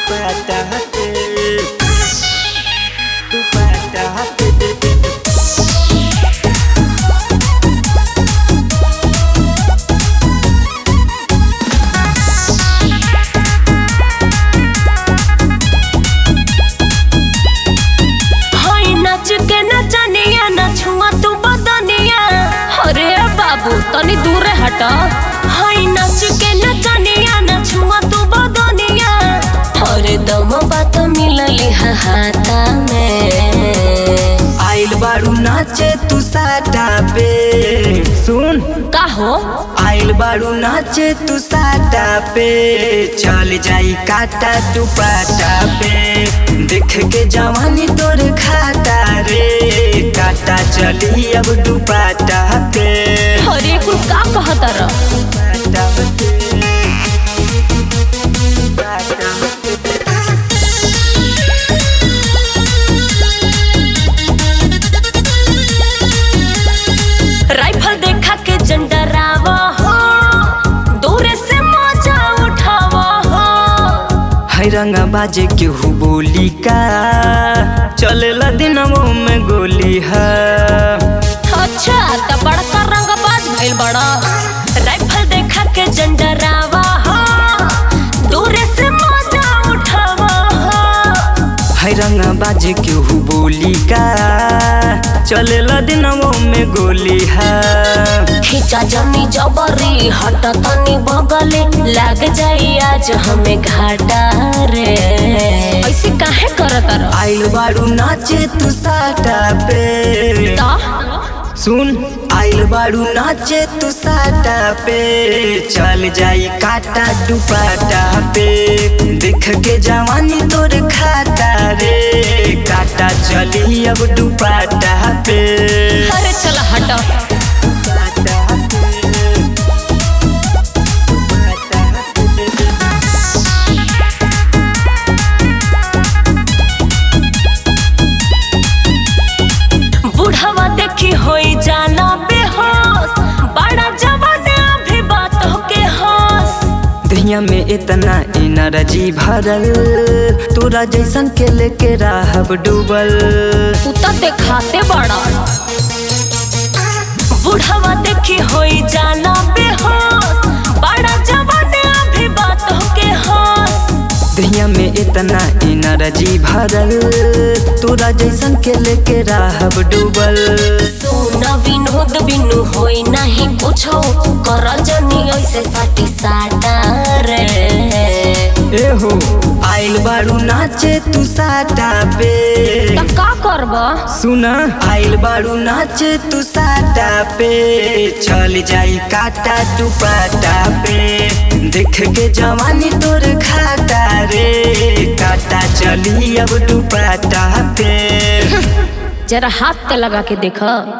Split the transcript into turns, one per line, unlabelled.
दुपट्टा पे दुपट्टा पे
हई नाच के नचनिया नछुआ तू बदनिया अरे बाबू तनी दूरे हट हई नाच के नचनिया नछुआ तू बदनिया अरे दम बात मिलली हा हाथा में
आइल बारू नाचे तू साटा पे सुन
का हो
आइल बारू नाचे तू साटा पे चल जाई काटा दुपट्टा पे देख के जवानी तोर खाता रे काटा चली अब दुपट्टा पे
अरे कुल का कहत र
दुपट्टा पे दुपट्टा पे
राइफल देखा के जंडरावा हो दूरे से मजा उठावा हो
है रंगा बाजे केहू बोली का चलेला दिनमो में गोली है
अच्छा त बड़का रंगबाज भइल बड़ा राइफल देखा के जंडरावा हो दूरे से मजा उठावा हो
है रंगा बाजे केहू बोली का चलेला दिनमो में गोली है
खींचा जमी जबरी हट तनी बगले लाग जाई आज हमें घाटा रे ऐसे काहे करत र
आइल बारू नाचे तू साटा पे सुन आइल बारू नाचे तू साटा पे चल जाई काटा दुपट्टा पे देख के जवानी तोर खाता रे काटा चली अब दुपट्टा पे
अरे चल हट
दुपट्टा पे, दुपट्टा पे।
बुढ़वा देखी होई जाना बेहोश बड़ा जवान अभी बात के होश
दुनिया में इतना एनर्जी भरल तोरा जैसन के लेके रहब डूबल
तू तो देखाते बड़ा बुढ़वा देखी होई जाना बेहोश बड़ा जवान अभी बात के होश
दुनिया में इतना एनर्जी भरल तोरा जैसन के लेके रहब डूबल
सोना विनोद बिनु होई नहीं कुछो करल जनी ऐसे साटी साटा रे
एहो आइल बारू नाचे तू साटा पे
त का करबा
सुना आइल बारू नाचे तू साटा पे चल जाई काटा दुपट्टा पे देख के जवानी तोर खाता रे काटा चली अब दुपट्टा पे
जरा हाथ पे लगा के देख